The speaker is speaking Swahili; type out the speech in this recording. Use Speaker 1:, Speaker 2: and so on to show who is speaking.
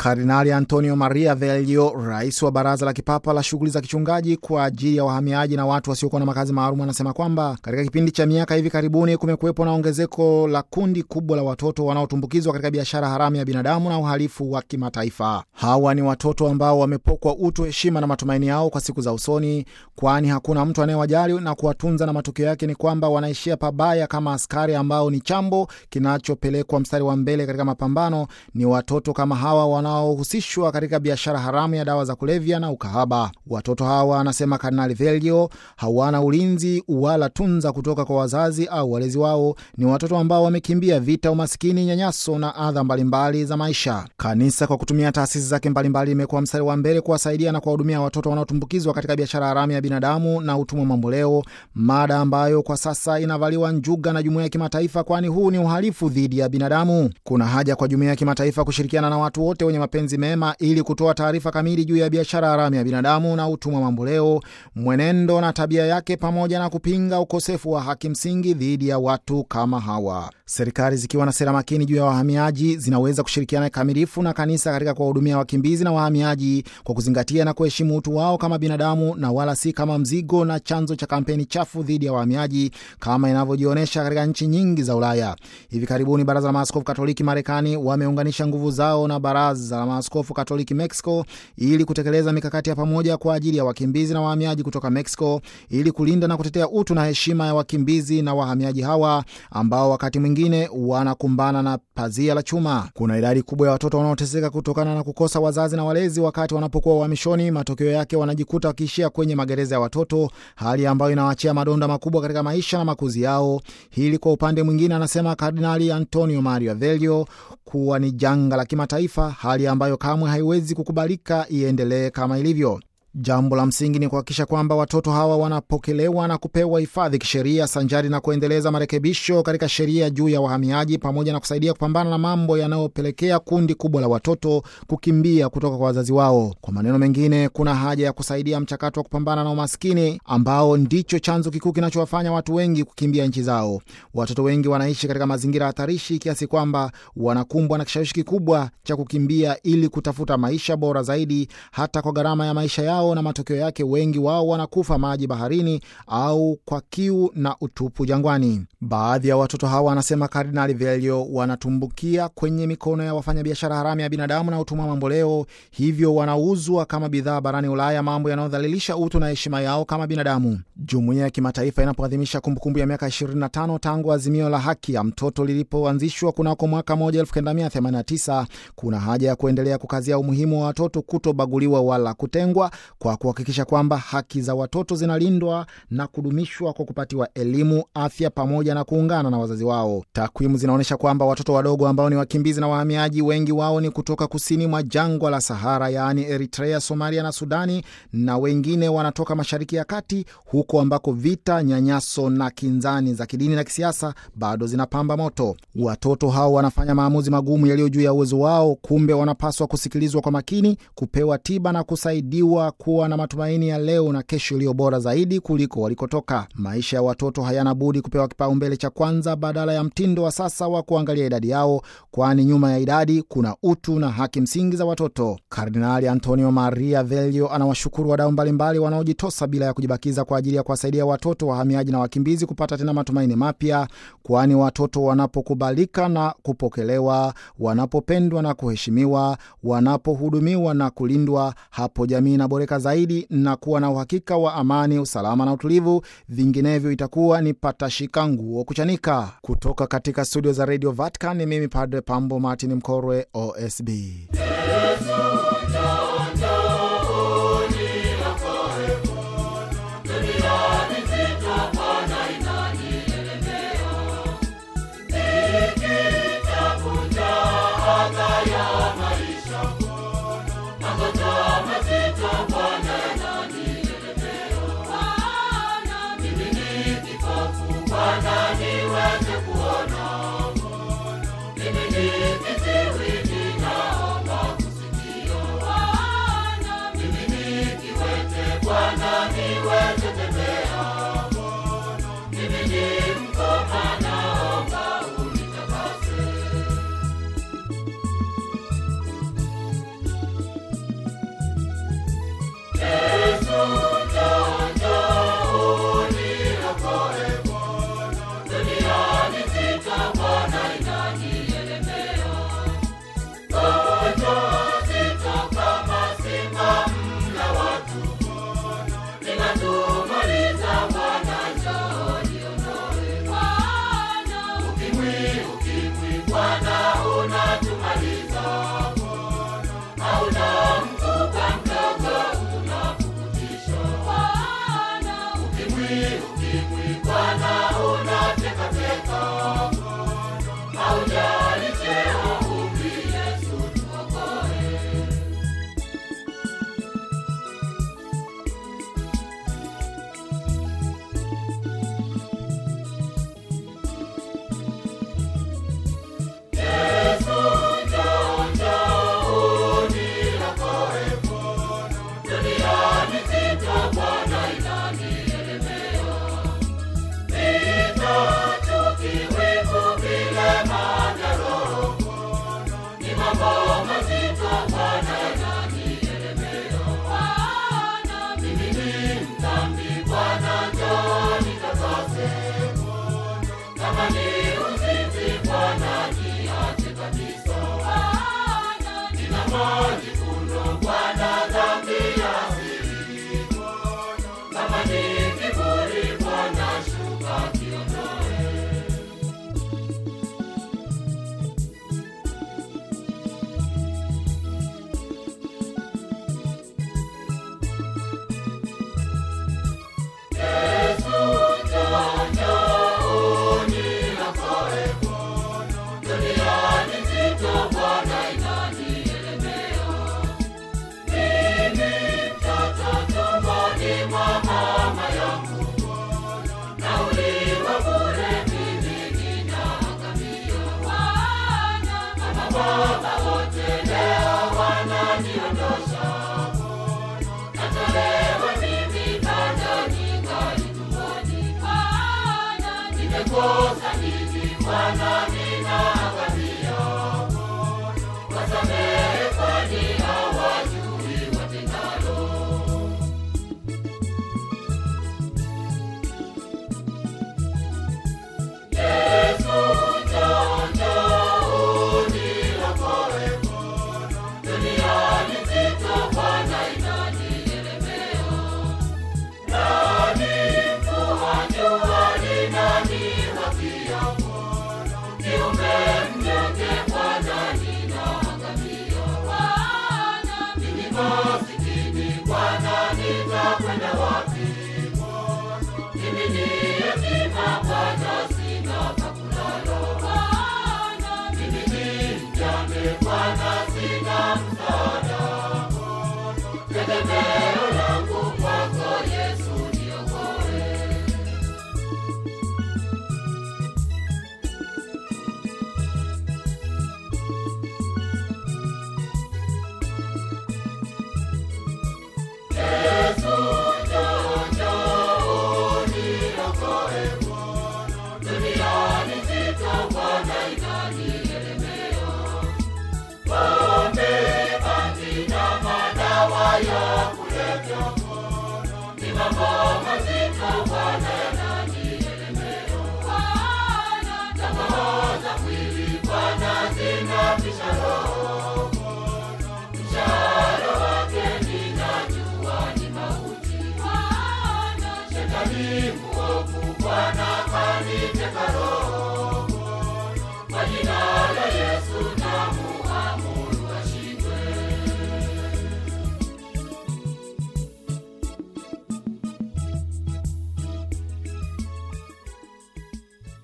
Speaker 1: Kardinali Antonio Maria Velio, rais wa Baraza la Kipapa la Shughuli za Kichungaji kwa ajili ya wahamiaji na watu wasiokuwa na makazi maalum, anasema kwamba katika kipindi cha miaka hivi karibuni kumekuwepo na ongezeko la kundi kubwa la watoto wanaotumbukizwa katika biashara haramu ya binadamu na uhalifu wa kimataifa. Hawa ni watoto ambao wamepokwa utu, heshima na matumaini yao kwa siku za usoni, kwani hakuna mtu anayewajali na kuwatunza, na matokeo yake ni kwamba wanaishia pabaya kama askari ambao ni chambo kinachopelekwa mstari wa mbele katika mapambano. Ni watoto kama hawa wanaohusishwa katika biashara haramu ya dawa za kulevya na ukahaba. Watoto hawa, anasema Kardinali Velio, hawana ulinzi wala tunza kutoka kwa wazazi au walezi wao. Ni watoto ambao wamekimbia vita, umasikini, nyanyaso na adha mbalimbali za maisha. Kanisa kwa kutumia taasisi zake mbalimbali imekuwa mstari wa mbele kuwasaidia na kuwahudumia watoto wanaotumbukizwa katika biashara haramu ya binadamu na utumwa mamboleo, mada ambayo kwa sasa inavaliwa njuga na jumuiya ya kimataifa, kwani huu ni uhalifu dhidi ya binadamu. Kuna haja kwa jumuiya ya kimataifa kushirikiana na watu wote wenye mapenzi mema ili kutoa taarifa kamili juu ya biashara haramu ya binadamu na utumwa mamboleo, mwenendo na tabia yake, pamoja na kupinga ukosefu wa haki msingi dhidi ya watu kama hawa. Serikali zikiwa na sera makini juu ya wahamiaji zinaweza kushirikiana kikamilifu na kanisa katika kuwahudumia wakimbizi na wahamiaji kwa kuzingatia na kuheshimu utu wao kama binadamu na wala si kama mzigo na chanzo cha kampeni chafu dhidi ya wahamiaji kama inavyojionyesha katika nchi nyingi za Ulaya. Hivi karibuni Baraza la Maaskofu Katoliki Marekani wameunganisha nguvu zao na Baraza la Maaskofu Katoliki Mexico ili kutekeleza mikakati ya pamoja kwa ajili ya wakimbizi na wahamiaji kutoka Mexico ili kulinda na kutetea utu na heshima ya wakimbizi na wahamiaji hawa ambao wakati mwingine wanakumbana na pazia la chuma. Kuna idadi kubwa ya watoto wanaoteseka kutokana na kukosa wazazi na walezi wakati wanapokuwa uhamishoni. Matokeo yake wanajikuta wakiishia kwenye magereza ya watoto, hali ambayo inawaachia madonda makubwa katika maisha na makuzi yao. Hili kwa upande mwingine, anasema Kardinali Antonio Mario Velio kuwa ni janga la kimataifa, hali ambayo kamwe haiwezi kukubalika iendelee kama ilivyo. Jambo la msingi ni kuhakikisha kwamba watoto hawa wanapokelewa na kupewa hifadhi kisheria, sanjari na kuendeleza marekebisho katika sheria juu ya wahamiaji, pamoja na kusaidia kupambana na mambo yanayopelekea kundi kubwa la watoto kukimbia kutoka kwa wazazi wao. Kwa maneno mengine, kuna haja ya kusaidia mchakato wa kupambana na umaskini ambao ndicho chanzo kikuu kinachowafanya watu wengi kukimbia nchi zao. Watoto wengi wanaishi katika mazingira hatarishi kiasi kwamba wanakumbwa na kishawishi kikubwa cha kukimbia ili kutafuta maisha bora zaidi, hata kwa gharama ya maisha yao na matokeo yake wengi wao wanakufa maji baharini au kwa kiu na utupu jangwani. Baadhi ya watoto hawa, anasema Kardinali Velio, wanatumbukia kwenye mikono ya wafanyabiashara haramu ya binadamu na utumwa mamboleo, hivyo wanauzwa kama bidhaa barani Ulaya, mambo yanayodhalilisha utu na heshima yao kama binadamu. Jumuiya ya kimataifa inapoadhimisha kumbukumbu ya miaka 25 tangu azimio la haki ya mtoto lilipoanzishwa kunako mwaka 1989 kuna haja ya kuendelea kukazia umuhimu wa watoto kutobaguliwa wala kutengwa kwa kuhakikisha kwamba haki za watoto zinalindwa na kudumishwa kwa kupatiwa elimu, afya pamoja na kuungana na wazazi wao. Takwimu zinaonyesha kwamba watoto wadogo ambao ni wakimbizi na wahamiaji, wengi wao ni kutoka kusini mwa jangwa la Sahara, yaani Eritrea, Somalia na Sudani, na wengine wanatoka Mashariki ya Kati, huko ambako vita, nyanyaso na kinzani za kidini na kisiasa bado zinapamba moto. Watoto hao wanafanya maamuzi magumu yaliyo juu ya uwezo wao, kumbe wanapaswa kusikilizwa kwa makini, kupewa tiba na kusaidiwa kuwa na matumaini ya leo na kesho iliyo bora zaidi kuliko walikotoka. Maisha ya watoto hayana budi kupewa kipaumbele cha kwanza badala ya mtindo wa sasa wa kuangalia idadi yao, kwani nyuma ya idadi kuna utu na haki msingi za watoto. Kardinali Antonio Maria Velio anawashukuru wadau mbalimbali wanaojitosa bila ya kujibakiza kwa ajili ya kuwasaidia watoto wahamiaji na wakimbizi kupata tena matumaini mapya, kwani watoto wanapokubalika na kupokelewa, wanapopendwa na kuheshimiwa, wanapohudumiwa na kulindwa, hapo jamii inaboreka zaidi na kuwa na uhakika wa amani, usalama na utulivu. Vinginevyo itakuwa ni patashika nguo kuchanika. Kutoka katika studio za Radio Vatican ni mimi Padre Pambo Martin Mkorwe, OSB.
Speaker 2: ukimwi Bwana unatekateka, haujali cheo, umri, Yesu tuokoe. Yesu njoo, njoo uniokoe Bwana, duniani zito Bwana inanielemea. Vita, chuki, wivu, vilema vya roho Bwana, ni mambo mazito Bwana yananielemea. Bwana, mimi ni mdhambi Bwana, njoo nitakase Bwana, kama ni uzinzi Bwana niache kabisa. Bwana, nina majivuno Bwana, dhambi ya asili Bwana, kama ni kiburi Bwana, shuka kiondoe. Yesu njoo, njoo uniokoe Bwana, duniani nzito Bwana inanielemea. Mimi mtoto tumboni mwa mama yangu Bwana, nauliwa bure mimi ninaangamia. Bwana, kama baba wote leo wananiondosha Bwana, natolewa mimi bado ningali tumboni. Bwana, nimekosa nini Bwana, ninaangamia Bwana, wasamehe kwani hawajui watendalo. Yesu njoo, njoo uniokoe Bwana, duniani nzito Bwana inanielemea. Nani mvua jua linaniwakia Bwana, kiumbe mnyonge Bwana ninaangamia. Bwana, mimi masikini Bwana nitakwenda wapi Bwana, mimi ni yatima Bwana sina pa kulala. Bwana, mimi ni mjane Bwana sina msaada Bwana, tegemeo langu kwako Yesu niokoe. Yesu njoo, njoo uniokoe Bwana, duniani nzito Bwana inanielemea. Pombe, bangi na madawa ya kulevya Bwana, ni mambo mazito Bwana yananielemea. Bwana, tamaa za mwili Bwana zinafisha roho Bwana, mshahara wake ninajua ni mauti. Bwana, shetani mwovu Bwana kaniteka roho